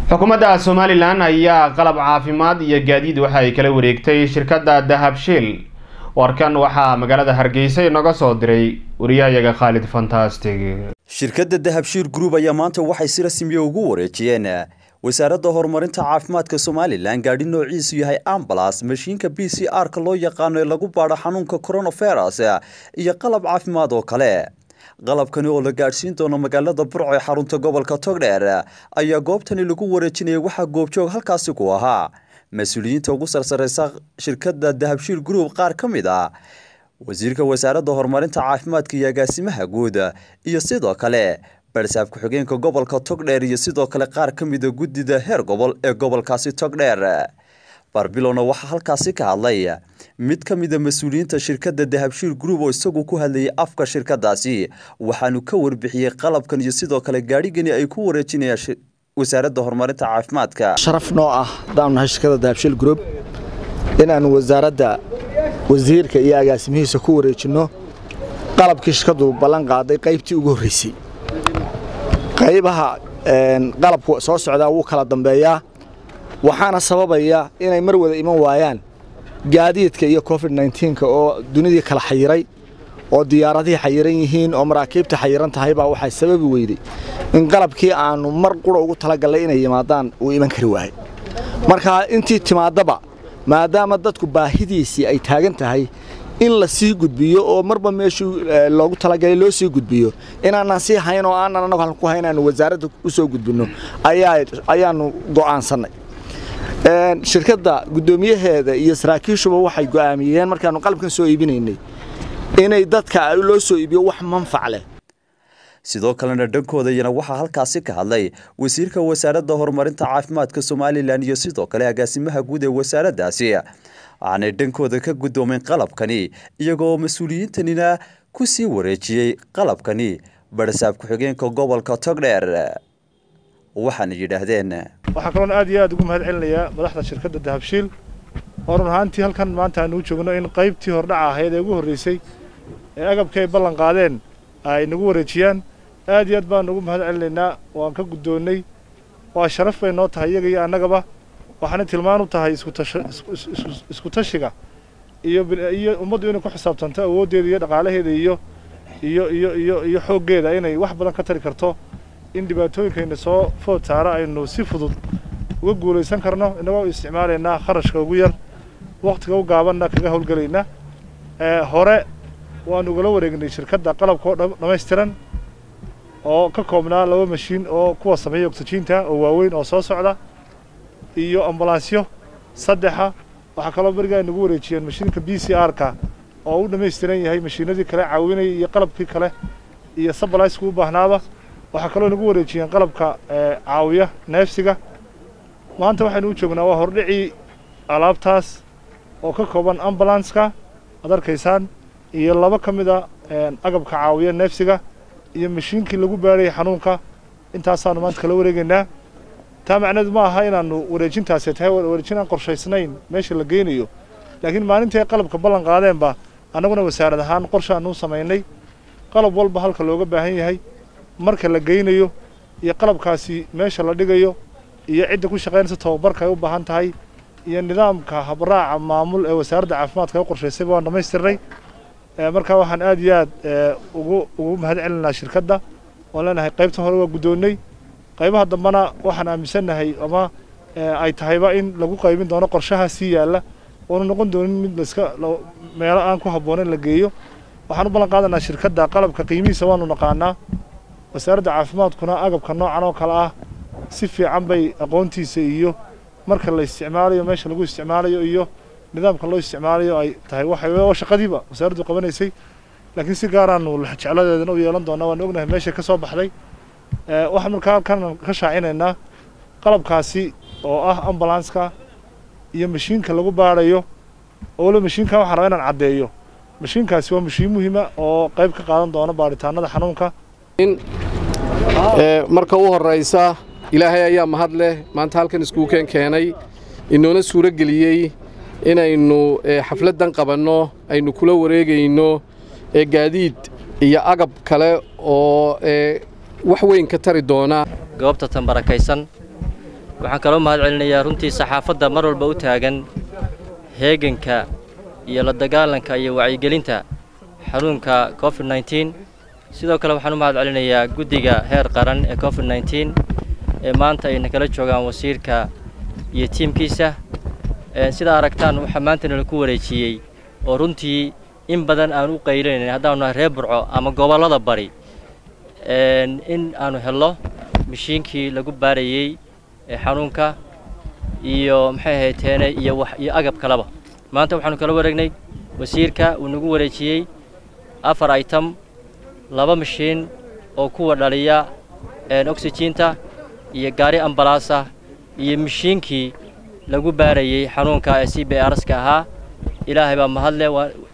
xukuumadda somalilan ayaa qalab caafimaad iyo gaadiid waxa ay kala wareegtay shirkadda dahabshiil warkan waxaa magaalada hargeysa inoga soo diray wariyahayaga khaalid fantastig shirkadda dahabshiil group ayaa maanta waxay si rasmiya ugu wareejiyeen wasaaradda horumarinta caafimaadka somalilan gaadhi noociisu yahay ambalas mashiinka b c r-ka loo yaqaano ee lagu baadho xanuunka coronavirus iyo qalab caafimaad oo kale qalabkani oo la gaadhsiin doono magaalada burco ee xarunta gobolka togdheer ayaa goobtani lagu wareejinaya waxaa goobjoog halkaasi ku ahaa mas-uuliyiinta ugu sarsareysa shirkadda dahabshiil group qaar ka mid ah wasiirka wasaaradda horumarinta caafimaadka iyo agaasimaha guud iyo sidoo kale barsaab ku-xigeenka gobolka togdheer iyo sidoo kale qaar ka mida guddida heer gobol ee gobolkaasi togdheer barbilowna waxaa halkaasi ka hadlay mid ka mida mas-uuliyiinta shirkadda dahabshiil group oo isagu ku hadlayay afka shirkadaasi waxaanu ka warbixiyey qalabkan iyo sidoo kale gaadhigani ay ku wareejinayaan wasaaradda horumarinta caafimaadka sharaf noo ah haddaanu nahay shirkadda dahabshiil group inaanu wasaaradda wasiirka iyo agaasimihiisa ku wareejinno qalabkii shirkaddu ballan qaaday qaybtii ugu horreysay qaybaha qalabku soo socdaa wuu kala dambeeyaa waxaana sababaya inay mar wada iman waayaan gaadiidka iyo covid nka oo dunidii kala xayiray oo diyaaradihii xayiran yihiin oo maraakiibta xayiran tahay baa waxay sababi weyday in qalabkii aanu mar qura ugu talagallay inay yimaadaan uu iman kari waayay marka intii timaadaba maadaama dadku baahidiisii ay taagan tahay in la sii gudbiyo oo marba meeshuu loogu talagalay loo sii gudbiyo inaanaan sii hayn oo aanan annagu halku hayn aanu wasaaradda u soo gudbinno ayaanu go'aansannay shirkadda guddoomiyaheeda iyo saraakiishuba waxay go'aamiyeen markaannu qalabkan soo iibinaynay inay dadka loo soo iibiyo wax manfac leh sidoo kalena dhankoodayana waxaa halkaasi ka hadlay wasiirka wasaaradda horumarinta caafimaadka somalilan iyo sidoo kale agaasimaha guud ee wasaaraddaasi waxaanay dhankooda ka guddoomeen qalabkani iyagoo mas-uuliyiintanina ku sii wareejiyey qalabkani barsaab ku-xigeenka gobolka togdheer waxaana yidhaahdeen waxaa kaloon aad iyo aad ugu mahad celinayaa madaxda shirkadda dahabshiil oo run ahaantii halkan maanta aanu u joogno in qaybtii hordhaca ahayd ee ugu horreysay ee agabkii ay ballan qaadeen ay nagu wareejiyaan aad iyo aad baan ugu mahad celinaynaa waan ka guddoonnay waa sharaf bay noo tahay iyaga iyo annagaba waxaana tilmaan u tahay isku tashiga iyo iyo ummaddu inay ku xisaabtanto awooddeeda iyo dhaqaalaheeda iyo iyo iyo iyo iyo xooggeeda inay wax badan ka tari karto in dhibaatooyinkayna soo food saara aynu si fudud uga guulaysan karno innagoo isticmaalaynaa kharashka ugu yar wakhtiga u gaabanna kaga howlgelaynaa hore waanu ugala wareegnay shirkadda qalabka oo dhammaystiran oo ka koobnaa laba mashiin oo kuwa sameeya ogsajiinta oo waaweyn oo soo socda iyo ambalansyo saddexa waxaa kaloo beriga ay nagu wareejiyeen mashiinka b c r-ka oo u dhammaystiran yahay mashiinadii kale caawinaya iyo qalabkii kale iyo sabalaysku u baahnaaba waxaa kaloo nagu wareejiyeen qalabka caawiya neefsiga maanta waxaynu u joognaa waa hordhicii alaabtaas oo ka kooban ambulanska ad arkaysaan iyo laba ka mid a agabka caawiya neefsiga iyo mashiinkii lagu baadhayay xanuunka intaasaanu maanta kala wareegaynaa taa macneedu ma aha inaannu wareejintaasi tahay wareejin aan qorshaysnayn meesha la geynayo laakiin maalintii ay qalabka ballan qaadeenba annaguna wasaarad ahaan qorsha aanu samaynay qalab walba halka looga baahan yahay marka la geynayo iyo qalabkaasi meesha la dhigayo iyo cidda ku shaqaynaysa tababarka ay u baahan tahay iyo nidaamka habraaca maamul ee wasaaradda caafimaadka u qorshaysayba waan dhammaystirnay markaa waxaan aad iyo aad ugu ugu mahad celinaynaa shirkadda waan leenahay qaybta hore waa guddoonnay qaybaha dambena waxaan aaminsannahay ama ay tahayba in lagu qaybin doono qorshaha sii yaalla oonu noqon doonin mid laska meelo aan ku habboonayn la geeyo waxaan u ballan qaadanaa shirkadda qalabka qiimihiisa waanu naqaanaa wasaaradda caafimaadkuna agabka noocan oo kale ah si fiican bay aqoontiisa iyo marka la isticmaalayo meesha lagu isticmaalayo iyo nidaamka loo isticmaalayo ay tahay waxa shaqadiiba wasaaraddu qabanaysay laakiin si gaaraanu jecladeedana u yeelan doonaa waan ognahay meeshay ka soo baxday waxaan markaa halkan ka shaacinaynaa qalabkaasi oo ah ambulanska iyo mashiinka lagu baadhayo oo waliba mashiinkan waxaan rabaa inaan caddeeyo mashiinkaasi waa mashiin muhiima oo qayb ka qaadan doona baadhitaanada xanuunka marka u horraysa ilaahay ayaa mahad leh maanta halkan iskuukeen keenay inoona suuro geliyey inaynu xafladdan qabanno aynu kula wareegayno gaadiid iyo agab kale oo wax weyn ka tari doona goobta tan barakaysan waxaan kaloo mahad celinayaa runtii saxaafadda mar walba u taagan heeganka iyo la dagaalanka iyo wacyigelinta xanuunka covid nneteen sidoo kale waxaan u mahad celinayaa guddiga heer qaran ee covid nneteen ee maanta ayna kala joogaan wasiirka iyo tiimkiisa sidaa aragtaan waxaa maanta nala ku wareejiyey oo runtii in badan aan u qaylinayn haddaanu nahay reer burco ama gobollada bari in aanu helno mashiinkii lagu baarayey xanuunka iyo maxay ahayteene iyo wax iyo agab kaleba maanta waxaanu kala wareegnay wasiirka uu nagu wareejiyey afar item laba mashiin oo kuwa dhaliya oxyjiinta iyo gaari ambalaasah iyo mashiinkii lagu baarayey xanuunka ee c b rska ahaa ilaahay baa mahadle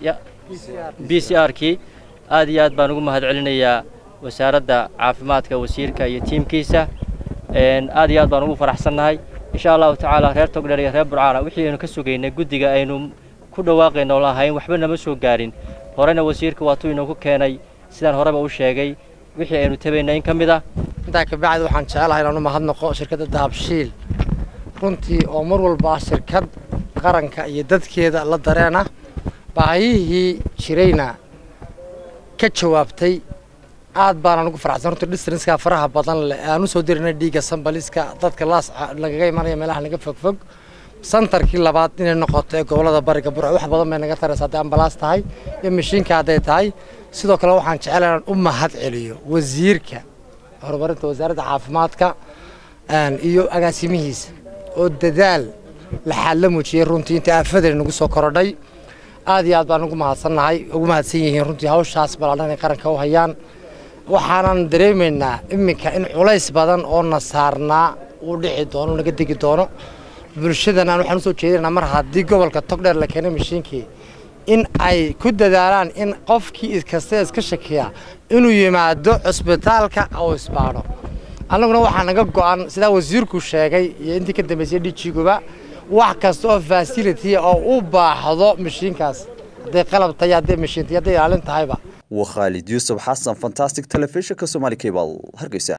b c r kii aad iyo aad baan ugu mahad celinayaa wasaaradda caafimaadka wasiirka iyo tiimkiisa aad iyo aad baan ugu faraxsannahay insha allahu tacaala reer togdheer iyo reer burcaana wixii aynu ka sugaynay guddiga aynu ku dhawaaqayno o lahayn waxba nama soo gaarin horena wasiirka waatuu inoogu keenay sidaan horeba u sheegay wixii aynu tabaynay in ka mid ah intaa kabacdi waxaan jecelahay inaan u mahadnaqo shirkadda dahabshiil runtii oo mar walba shirkad qaranka iyo dadkeeda la dareena baahiyihii jirayna ka jawaabtay aad baanaan ugu faraxsan runtii distrinska faraha badan leh aan u soo dirinay dhiigga sambaliska dadka laas lagaga imanaya meelaha naga fogfog santarkii labaad inay noqoto ee gobollada bariga burco wax badan bay naga taraysa hadday ambalaas tahay iyo mashiinka hadday tahay sidoo kale waxaan jecel inaan u mahad celiyo wasiirka horumarinta wasaaradda caafimaadka iyo agaasimihiisa oo dadaal laxaad la muujiyey runtii inta aafadani nagu soo korodhay aad iyo aad baan ugu mahadsannahay ugu mahadsan yihiin runtii hawshaas ballaadhan ay qaranka u hayaan waxaanan dareemaynaa iminka in culays badan oo na saarnaa uu dhici doono naga degi doono bulshadana waxaan usoo jeedinaa mar haddii gobolka togdheer la keenay mashiinkii in ay ku dadaalaan in qofkii iskasta iska shakiya inuu yimaado cusbitaalka oo isbaadho annaguna waxaa naga go-an sidaa wasiirku sheegay iyo intii ka dambeysay dhijiguba wax kasta oo fasility oo u baaxdo mashiinkaas hadday qalab tahay hadday mashiin tahay hadday ilaalin tahayba waa khaalid yuusuf xasan fantastic telefishinka somaali cable hargeysa